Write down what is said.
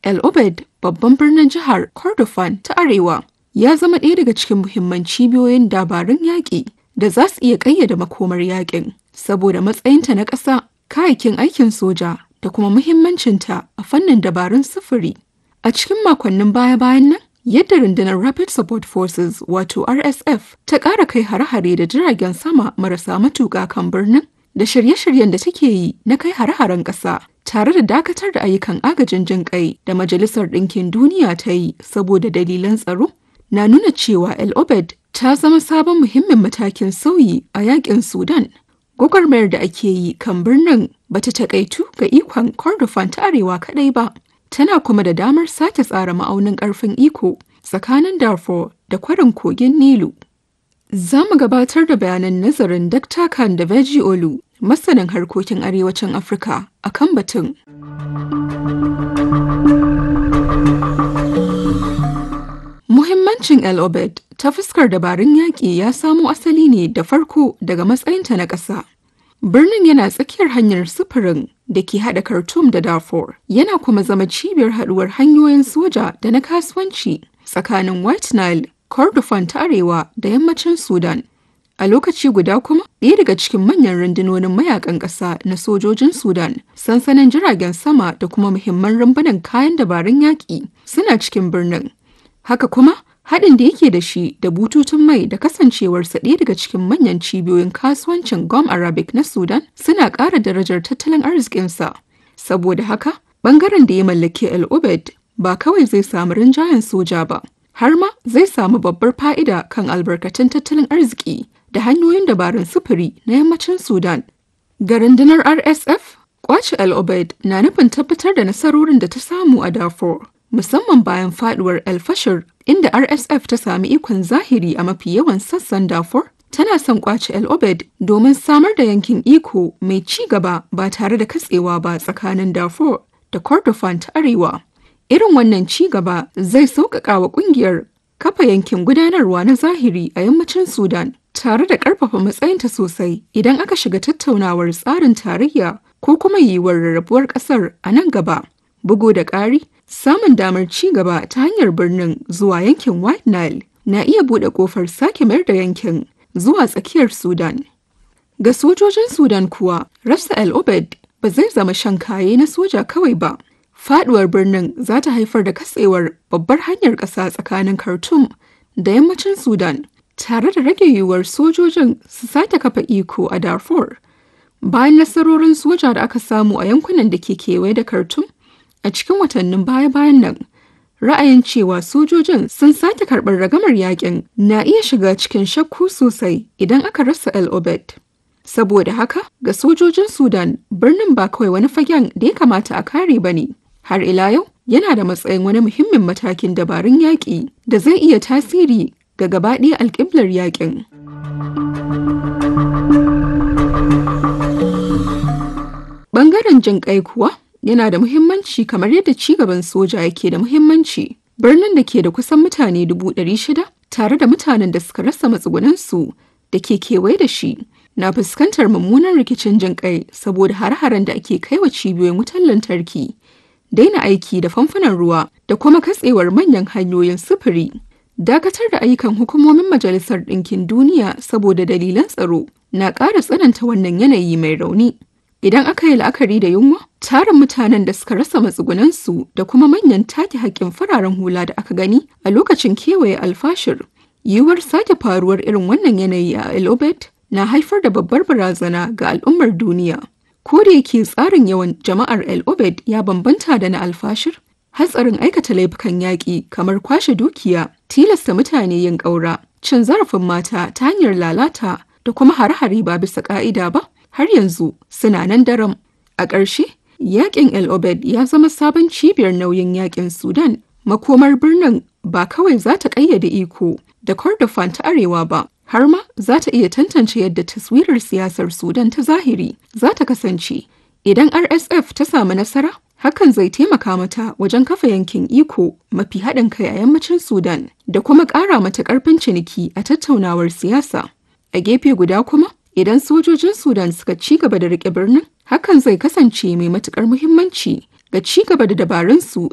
El Obeid, babban birnin jihar Kordofan ta Arewa, ya zama ɗaya daga cikin muhimman cibiyoyin dabarun yaƙi da za su iya ƙayyade makomar yaƙin, saboda matsayinta na ƙasa, kayayyakin aikin soja da kuma muhimmancinta a fannin dabarun sufuri. A cikin makonnin baya-bayan nan, yadda rundunar Rapid Support Forces wato RSF ta ƙara kai hare-hare da jiragen sama marasa matuƙa kan birnin da shirye-shiryen da take yi na kai hare-haren ƙasa tare da dakatar da ayyukan agajin jin kai da Majalisar Ɗinkin Duniya ta yi saboda dalilan tsaro na nuna cewa El Obed ta zama sabon muhimmin matakin sauyi a yakin Sudan. Gwagwarmayar da ake yi kan birnin bata takaitu ga ikon Kordofan ta Arewa kaɗai ba. tana kuma da damar sake tsara ma'aunin ƙarfin iko tsakanin Darfur da kwarin kogin Nilu. Za mu gabatar da bayanan nazarin Dr. Khan da Veji Olu, masanin harkokin arewacin Afirka a kan batun. Muhimmancin El Obed ta fuskar dabarun yaƙi ya samo asali ne da farko daga matsayinta na ƙasa. Birnin yana tsakiyar hanyar sufurin da ke haɗa Khartoum da Darfur, yana kuma zama cibiyar haɗuwar hanyoyin soja da na kasuwanci tsakanin White Nile, Kordofan ta Arewa da yammacin Sudan. A lokaci guda kuma, ɗaya daga cikin manyan rundunonin mayakan ƙasa na sojojin Sudan, sansanin jiragen sama da kuma muhimman rumbunan kayan dabarun yaƙi suna cikin birnin. Haka kuma, haɗin da yake da shi da bututun mai da kasancewarsa ɗaya daga cikin manyan cibiyoyin kasuwancin Gom Arabic na Sudan suna ƙara darajar tattalin arzikinsa. Saboda haka, ɓangaren da ya mallaki El Obed ba kawai zai samu rinjayen soja ba, har ma zai samu babbar fa'ida kan albarkatun tattalin arziki da hanyoyin dabarun sufuri na yammacin Sudan. Ga rundunar RSF, kwace El Obed na nufin tabbatar da nasarorin da ta samu a Darfur. musamman bayan faduwar El Fashir inda RSF ta sami ikon zahiri a mafi yawan sassan Darfur tana son kwace El Obed domin samar da yankin iko mai ci gaba ba tare da katsewa ba tsakanin Darfur da Kordofan ta Arewa. Irin wannan ci gaba zai sauƙaƙa wa ƙungiyar kafa yankin gudanarwa na zahiri a yammacin Sudan tare da ƙarfafa matsayinta sosai idan aka shiga tattaunawar tsarin tarayya ko kuma yiwuwar rarrabuwar ƙasar a nan gaba. Bugu da ƙari, samun damar ci gaba ta hanyar birnin zuwa yankin White Nile na iya buɗe ƙofar sake mayar da yankin zuwa tsakiyar Sudan. Ga sojojin Sudan kuwa, rasa El Obed ba zai zama shan kaye na soja kawai ba. Faduwar birnin za ta haifar da katsewar babbar hanyar ƙasa tsakanin Khartoum da yammacin Sudan, tare da rage yiwuwar sojojin su sake kafa iko a Darfur. Bayan nasarorin soja da aka samu a yankunan da ke kewaye da Khartoum, a cikin watannin baya-bayan nan ra'ayin cewa sojojin sun sake karɓar ragamar yakin na iya shiga cikin shakku sosai idan aka rasa el obed saboda haka ga sojojin sudan birnin ba kawai wani fagen da ya kamata a kare ba ne har ila yau yana da matsayin wani muhimmin matakin dabarun yaƙi da zai iya tasiri ga gabaɗaya alƙiblar yaƙin. Bangaren jin ƙai kuwa yana da muhimmanci kamar yadda cigaban soja yake da muhimmanci. Birnin da ke da kusan mutane dubu ɗari shida tare da mutanen da suka rasa matsugunansu da ke kewaye da shi na fuskantar mummunan rikicin jin kai saboda har-haren da ake kai wa cibiyoyin wutar lantarki, daina aiki da famfunan ruwa da kuma katsewar manyan hanyoyin sufuri. Dakatar da ayyukan hukumomin Majalisar Ɗinkin Duniya saboda dalilan tsaro na ƙara tsananta wannan yanayi mai rauni. Idan aka yi la'akari da yunwa, tarin mutanen da suka rasa matsugunansu da kuma manyan take haƙƙin fararen hula da aka gani a lokacin kewaye alfashir, yiwuwar sake faruwar irin wannan yanayi a El Obed na haifar da babbar barazana ga al'ummar duniya. Ko da yake tsarin yawan jama'ar El Obed ya bambanta da na alfashir, hatsarin aikata laifukan yaƙi kamar kwashe dukiya, tilasta mutane yin ƙaura, cin zarafin mata ta hanyar lalata da kuma hare-hare ba bisa ƙa'ida ba, har yanzu suna nan daram. A ƙarshe, yaƙin El Obed ya zama sabon cibiyar nauyin yaƙin Sudan. Makomar birnin ba kawai za ta ƙayyade iko da Kordofan ta Arewa ba, har ma za ta iya tantance yadda taswirar siyasar Sudan ta zahiri za ta kasance. Idan RSF ta samu nasara, hakan zai taimaka mata wajen kafa yankin iko mafi haɗin kai a yammacin Sudan da kuma ƙara mata ƙarfin ciniki a tattaunawar siyasa. A gefe guda kuma, idan sojojin Sudan suka ci gaba da riƙe birnin, hakan zai kasance mai matuƙar muhimmanci ga ci gaba da dabarunsu